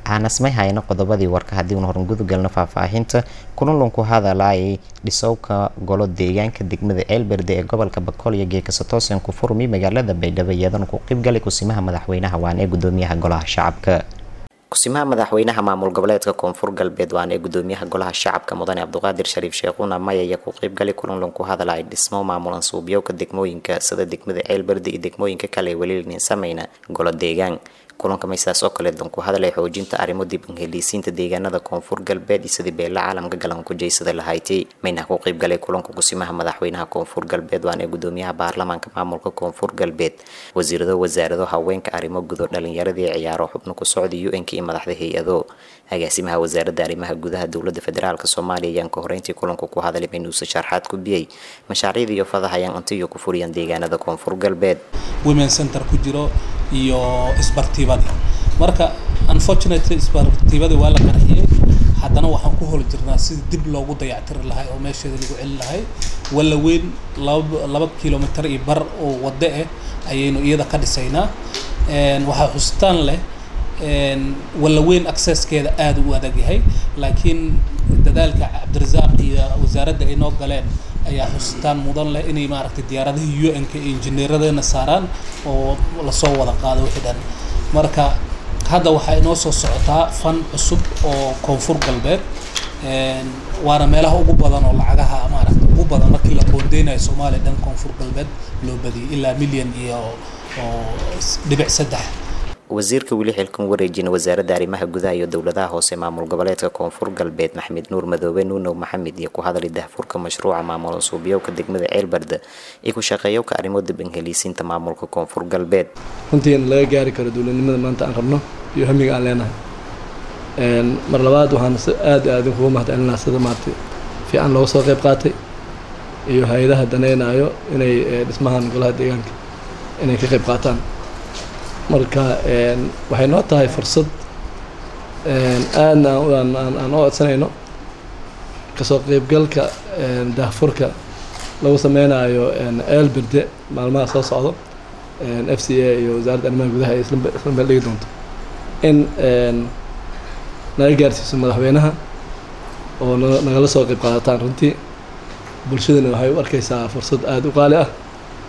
aanasmay hayno qodobadii warka haddii uuna horan gudagalno faahfaahinta kulanlunku hadalaayay dhisowka golo deegaanka degmada ceelberde ee gobolka bakool iyo geekasatoosen ku furmi magaalada baydhabo iyadana ku qeybgalay kusimaha madaxweynaha waan ee gudoomiyaha golaha shacabka kusimaha madaxweynaha maamul goboleedka koonfur galbeed waan ee gudoomiyaha golaha shacabka mudane cabduqaadir shariif sheekhuuna maya ayaa ku qeybgalay kulanlunku hadal ay dhismo maamulan suubyowka degmooyinka sida degmada ceelberde iyo degmooyinka kale ee welilinin sameyna golo deegaan kulanka maysaas oo kale danku hadalay xoojinta arrimo dib heliisiinta deegaanada koonfur galbeed iyo sidii beela caalamka galan ku jeysada lahayti mayna ku qeybgalay kulanka kusimaha madaxweynaha koonfur galbeed waan ee gudoomiyaha baarlamaanka maamulka koonfur galbeed wasiirado wasaarado haweenka arrimo gudo dhalinyaradii ciyaaro xubno ku socda un-k iyo madaxda hay-ado agaasimaha wasaaradda arrimaha gudaha dowlada federaalk soomaaliya ayaan ka horeyntii kulanku ku hadalay maynuuse sharxaad ku biyey mashaariicda iyo fadahayaan intiyo ku furiyaan deegaanada koonfur galbeed women center ku jiro iyo isbartiibadii marka unfortunately isbartiibadii waa la qarxiyey haddana waxaan ku holi jirnaa sidii dib loogu dayactiri lahay oo meesheeda lagu celi lahay walla weyn laba laba kilomitr iyo bar oo waddo ah ayaynu iyada ka dhisaynaa waxaa xusitaan leh walla weyn accesskeeda aada u adag yahay laakiin dadaalka cabdirasaaq iyo wasaaradda ay noo galeen ayaa xusitaan mudan leh inay maaragtay diyaaradihii u n k injineeradana saaraan oo lasoo wada qaado wixii dhan marka hadda waxaa inoo soo socotaa fan cusub oo koonfur galbeed waana meelaha ugu badan oo lacagaha maaragtay ugu badan markii la qoondeynayo soomaaliya dhan koonfur galbeed loo badiyay ilaa milyan iyo oo dhibic saddex wasiirka weli xilkan wareejina wasaaradda arrimaha gudaha iyo dowladaha hoose maamul goboleedka koonfur galbeed maxamed nuur madoobe nuunow maxamed iyo ku hadlay dahfurka mashruuca maamulan suubyowka degmada ceelbarda iyo ku shaqeeyowka arrimo dib inheliisiinta maamulka koonfur galbeed runtii in laga gaari karo dowladnimada maanta aan rabno iyo hamiga aan leenahay mar labaad waxaan aada aada kugu mahadcelinaa sida maarata fiican looga soo qeyb qaatay iyo hay-adaha daneynayo inay dhismahan golaha deegaanka inay ka qeyb qaataan marka waxay noo tahay fursad aadna aan u codsanayno kasoo qeybgalka daahfurka lagu sameynayo eelberde maalmaha soo socdo f c a iyo wasaaradda arrimaha gudaha ay isla meel dhigi doonto in naga gaarsiiso madaxweynaha oo nagala soo qeyb qaadataan runtii bulshadana waxay u arkeysaa fursad aada u qaali ah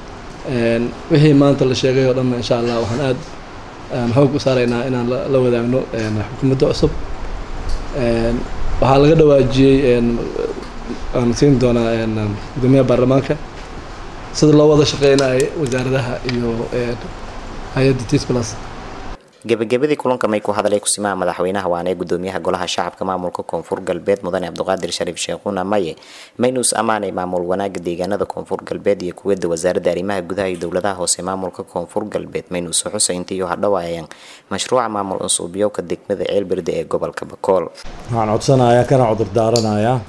wixii maanta la sheegay oo dhanna insha allah waxaan aada xoog u saaraynaa inaan la wadaagno xukuumadda cusub waxaa laga dhawaajiyey aan siin doonaa gudoomiyaha baarlamaanka sida loo wada shaqeynayo wasaaradaha iyo hay-adda tis plus gabagabadii kulanka may ku hadalay kusimaha madaxweynaha waana ee gudoomiyaha golaha shacabka maamulka koonfur galbeed mudane cabduqaadir shariif sheekhuuna maye maynuus ammaanay maamul wanaaga deegaanada koonfur galbeed iyo kuwada wasaaradda arrimaha gudaha iyo dowladaha hoose maamulka koonfur galbeed maynuus xuseynta iyo hadhawaayaan mashruuca maamul unsuubyowka degmada ceelberde ee gobolka bakool waxaan codsanayaa kana cudur daaranayaa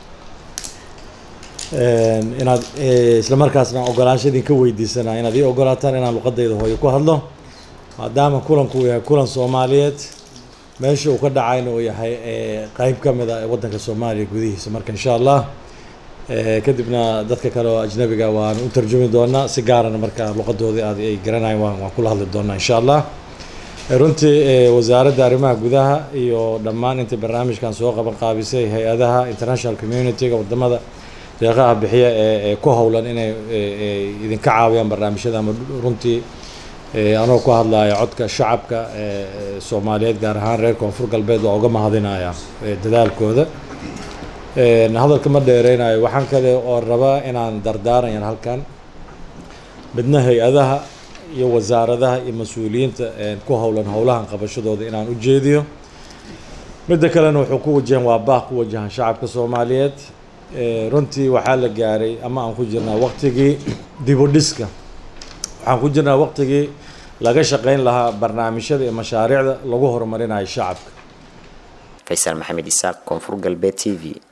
inaad islamarkaasna ogolaansha idinka weydiisanaa inaad ii ogolaataan inaan luqadayda hooyo ku hadlo maadaama kulanku uu yahay kulan soomaaliyeed meesha uu ka dhacayna uu yahay qeyb ka mid a waddanka soomaaliya gudihiisa marka insha allah kadibna dadka kale oo ajnabiga waan u tarjumi doonaa si gaarana marka luqadoodii aad ay garanayan waan waan kula hadli doonaa insha allah runtii wasaaradda arrimaha gudaha iyo dhammaan intii barnaamijkan soo qaban qaabisay hay-adaha international community-ga wadamada deeqaha bixiya ee ku howlan inay idinka caawiyaan barnaamijyada ama runtii anoo ku hadlaya codka shacabka soomaaliyeed gaar ahaan reer koonfur galbeed waa uga mahadinaya dadaalkooda hadalka ma dheereynayo waxaan kale oo rabaa inaan dardaarayan halkan midna hay-adaha iyo wasaaradaha iyo mas-uuliyiinta ku howlan howlahan qabashadooda inaan u jeediyo midda kalena wuxuu ku wajahan waa baaq ku wajahan shacabka soomaaliyeed runtii waxaa la gaaray ama aan ku jirnaa waqtigii dibudhiska waxaan ku jirnaa waqtigii laga shaqeyn lahaa barnaamijyada iyo mashaariicda lagu horumarinayo shacabka faysal maxamed isaaq koonfur galbeed t v